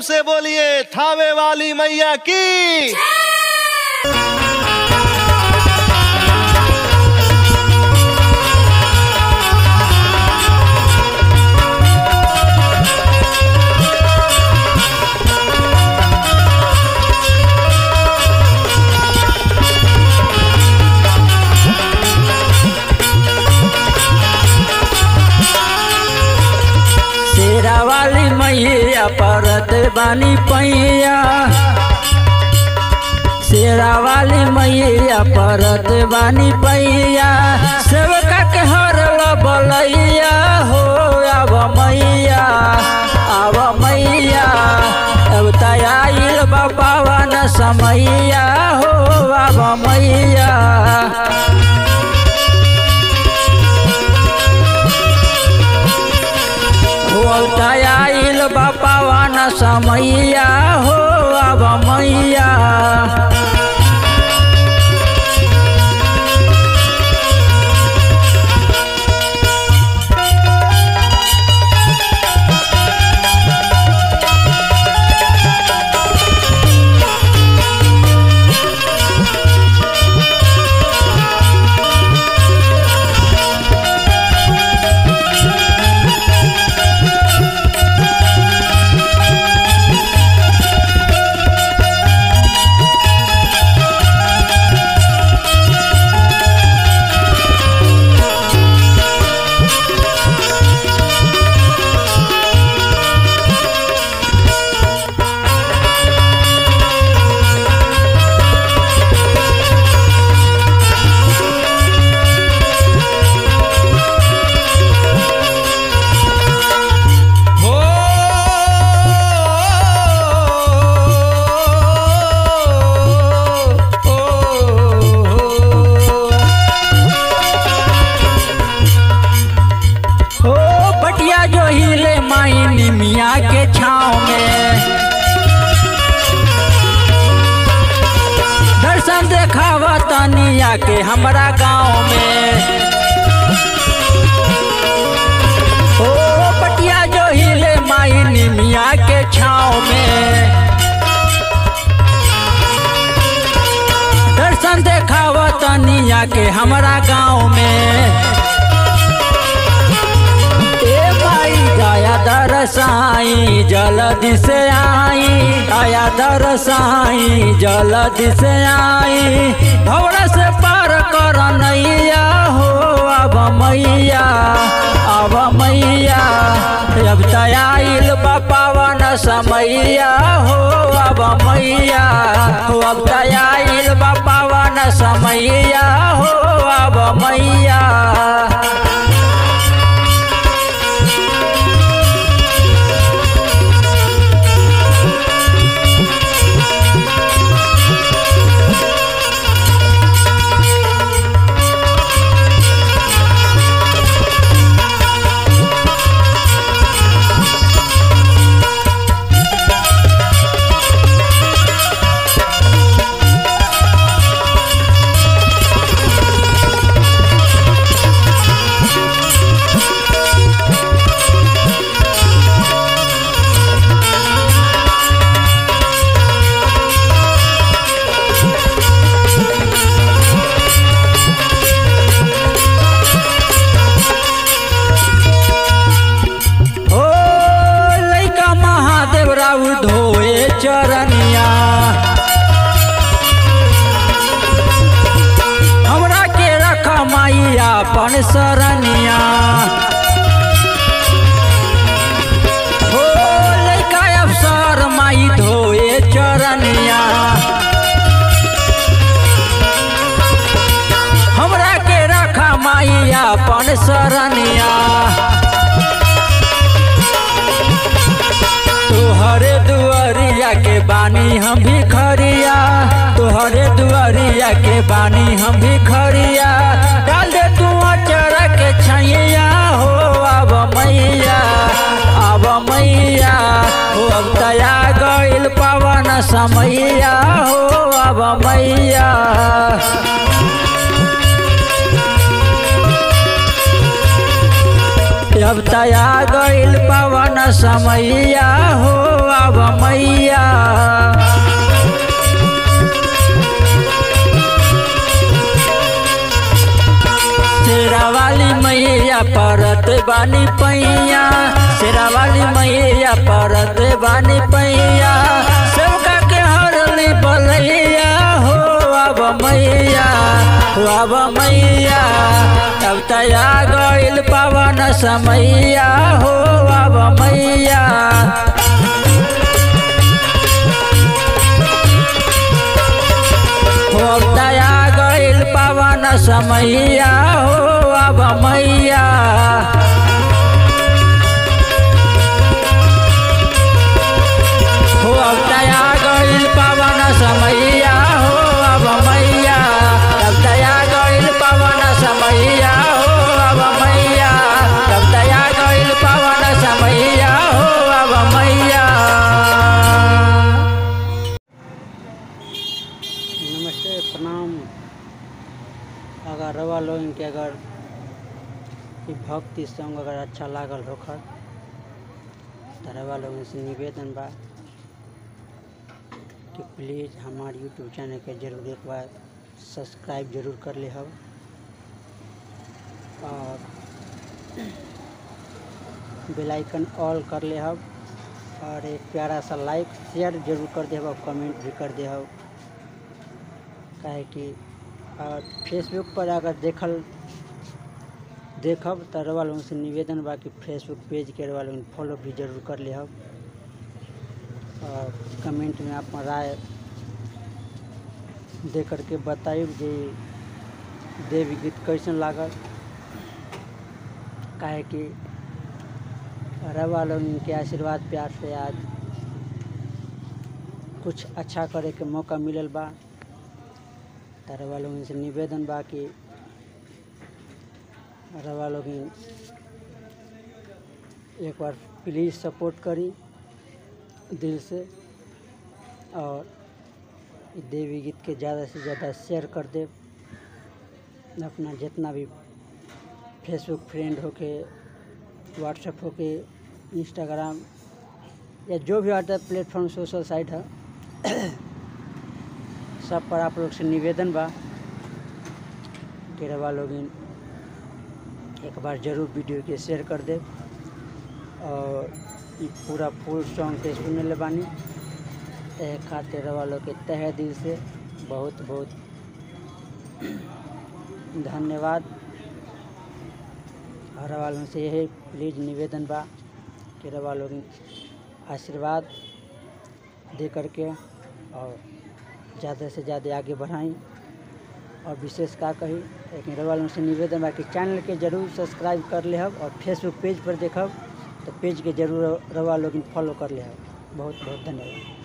से बोलिए थावे वाली मैया की शेरा वाली मैया परत बानी पैया शेरा वाली मैया परत बानी पैया सेवका के हर बलैया हो आव मैया आव मैया अब तयाइल बाबा न समैया हो आव मैया हो आइल बापावन समैया हो अब मैया हो हो बटिया जो हिले माई मिया के छाँव में दर्शन देखावा तनिया के हमरा गाँव में ओ पटिया जो हिले माई निमिया के छाँव में दर्शन देखावा तनिया के हमरा गाँव में ए भाई दया दरसाई जल्दी से आई दया दरसाई जल्दी से आई भवरा से पार कर नैया हो अब मैया अब मैया अब तयाइल बापावन समैया हो अब मैया हो अब तयाइल बापावन समैया हो अब मैया ओ लैका महादेव राउ धोए चरनिया हमरा के रख माइया अपन सरनिया ओ लैका अफसर माई धोए चरनिया हमरा के रख माइया अपन सरनिया तोहरे दुआरिया के बानी हम भी खरिया तोहरे दुआरिया के बानी हम भी खरिया डाल दे तू चरा के छैया हो अब मैया अब मैया हो अब तया गइल पावन समैया हो अब मैया अब तया गइल पवन समैया हो अब मैया शेरा वाली मैया परत बानी पैया शेरा वाली मैया परत बानी पैया सबका के हरली बलैया हो अब मैया हो अब मैया अब तया गइल पवन समैया हो अब मैया हो दया गइल पवन समैया हो अब मैया हो अब दया गइल पवन समैया हो अब मैया अब दया गइल पवन समैया हो अब मैया अब दया गइल पवन समैया हो अब मैया नमस्ते प्रणाम अगर रवा लोगन के अगर ई भक्ति सॉन्ग अगर अच्छा लागल होखर तो रवा लोगन से निवेदन बा कि प्लीज़ हमारे यूट्यूब चैनल के जरूर एक बार सब्सक्राइब जरूर कर ले हब और बेल आइकन ऑल कर ले हब और एक प्यारा सा लाइक शेयर जरूर कर दे और कमेंट भी कर दे हब काहे कि और फेसबुक पर अगर देखल देखब तो रवा लोगन से निवेदन बा कि फेसबुक पेज के रवा लोगन फॉलो भी जरूर कर लेहब और कमेंट में आप राय दे करके बताइब जे देवी गीत कैसन लागल काहे कि रवा लोगन के आशीर्वाद प्यार से आज कुछ अच्छा करे के मौका मिलल बा रवा लोगन से निवेदन बा कि रवा लोगन एक बार प्लीज़ सपोर्ट करी दिल से और इ देवी गीत के ज़्यादा से ज़्यादा शेयर कर दे अपना जितना भी फेसबुक फ्रेंड होके व्हाट्सएप होके इंस्टाग्राम या जो भी आता है प्लेटफॉर्म सोशल साइट है सब पर आप लोग से निवेदन बा कि रवा लोगिन एक बार जरूर वीडियो के शेयर कर दे और ई पूरा फुल सॉन्ग के सुने ले बानी तह खातिर रवा लोग के तहे दिल से बहुत बहुत धन्यवाद और रवा लोगन से यही प्लीज निवेदन बा कि रवा लोग आशीर्वाद दे करके और ज़्यादा से ज़्यादा आगे बढ़ाएं और विशेष का कही लेकिन रवा लोगन से निवेदन बा कि चैनल के जरूर सब्सक्राइब कर लेहब और फेसबुक पेज पर देखब तो पेज के जरूर रवा लोग फॉलो कर लेहब बहुत बहुत धन्यवाद